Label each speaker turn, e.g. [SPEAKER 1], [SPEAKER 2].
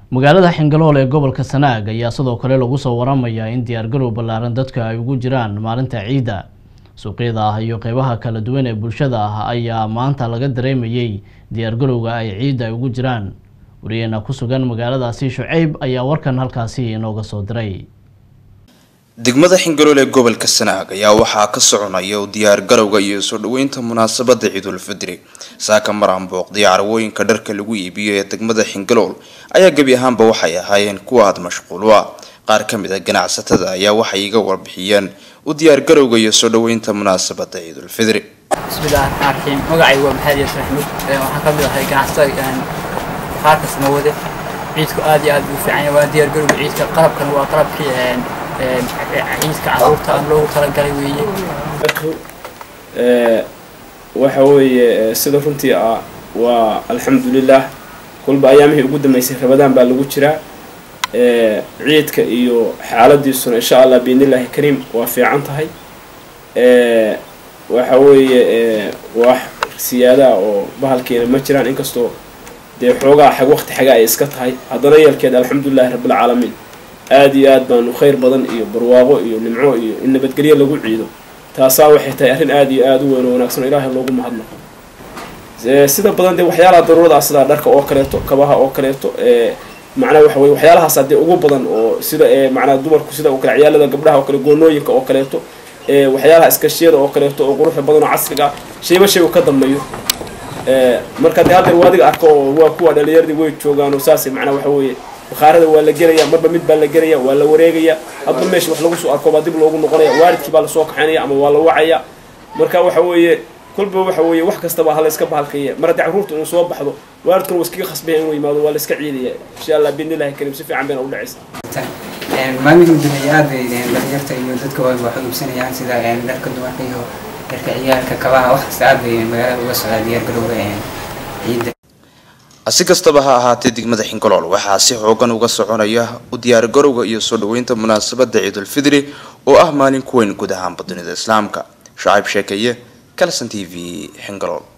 [SPEAKER 1] magaalada xingalool ee gobolka sanaag ayaa sidoo kale lagu soo waramayaa in diyaargarow ballaaran dadka ay ugu jiraan maalinta ciidda suuqyada ah iyo qeybaha kala duwan ee bulshada ah ayaa maanta laga dareemayey diyaargarowga ay ciidda ay ugu jiraan wariyeena ku sugan magaaladaasi shuceyb ayaa warkan halkaasi inooga soo diray
[SPEAKER 2] degmada xingalool ee gobolka sanaag ayaa waxaa ka soconaya u diyaargarowga iyo soo dhaweynta munaasabada ciidulfidri saaka maraan booqday carwooyinka dharka lagu iibiyo ee degmada xingalool ayaa gebi ahaanba waxay ahaayeen kuwa aada mashquul u ah qaar ka mid a ganacsatada ayaa waxay iga warbixiyeen u diyaargarowga iyo soo dhaweynta munaasabada ciidulfidri
[SPEAKER 3] bismillahi raxmaan raxiim magacay waa maxamed yaasir axmed waxaan ka mid ahay ganacsatada qaarka samawade ciidku aad iyo aad buu fiican yahay waa diyaargarowga ciidka qalabkan waa qalabkii ciidka caruurta aan loogu talagalay weeye
[SPEAKER 4] waxa weeye sida runtii ah waa alxamdulilah kulba ayaamihii ugu dambeysay rabadaan baa lagu jiraa ciidka iyo xaaladiisuna insha allah biidnillahi kariim waa fiican tahay waxa weeye wax siyaadaha oo bahalkeena ma jiraan inkastoo dee xoogaa xag waqti xaga ay iska tahay haddana yeelkeeda alxamdulilahi rabbilcaalamiin aada iyo aad baanu khayr badan iyo barwaaqo iyo nimco iyo in nabadgelyo lagu ciido taasaa waxay tahay arrin aada iyo aada u weyn oo wanaagsan oo ilaahay loogu mahadnaqo sida badan dee waxyaalaha daruurada ah sida dharka oo kaleeto kabaha oo kaleeto macnaa waxa weye waxyaalahaas dee ugu badan oo sida macnaa dumarku sida oo kale ciyaalada gabdhaha oo kale goonooyinka oo kaleeto waxyaalaha iskashiyada oo kaleeto oo quruxda badan oo casriga ah shayba shay uu ka dambeeyo marka dee haddeer waadiga arko oo waa kuwa dhalinyaradii way joogaan oo saas macnaa waxa weeye bakhaarada waa la gelaya marba mid baa la gelaya waa la wareegaya hadba meesha wax lagu soo arko baa dib loogu noqonaya waalidkii baa lasoo kaxaynaya ama waa la wacaya marka waxa weeye kolba waxa weeye wax kastaba ha la iska bahalkaya mar haddii carruurta inuu soo baxdo waalidkuna waa iskaga khasbaya inuu yimaado waa la iska ciidaya insha allah biidnillahi kariim si fiican bayna u dhacaysa
[SPEAKER 5] maalmihii dambeeyay aad bay dhalinyarta iyo dadka waa wax iibsanayaan sida dharka dumarka iyo dharka ciyaalka kabaha wax kasta aad bay magaalada uga socdaa diyaargarowga ciidda
[SPEAKER 2] si kastaba ha ahaatee degmada xingalool waxaa si xoogan uga soconaya u diyaargarowga iyo soo dhaweynta munaasabada ciidulfidri oo ah maalin ku weyn guud ahaanba dunida islaamka shacayb sheekeeye calson t v xingalool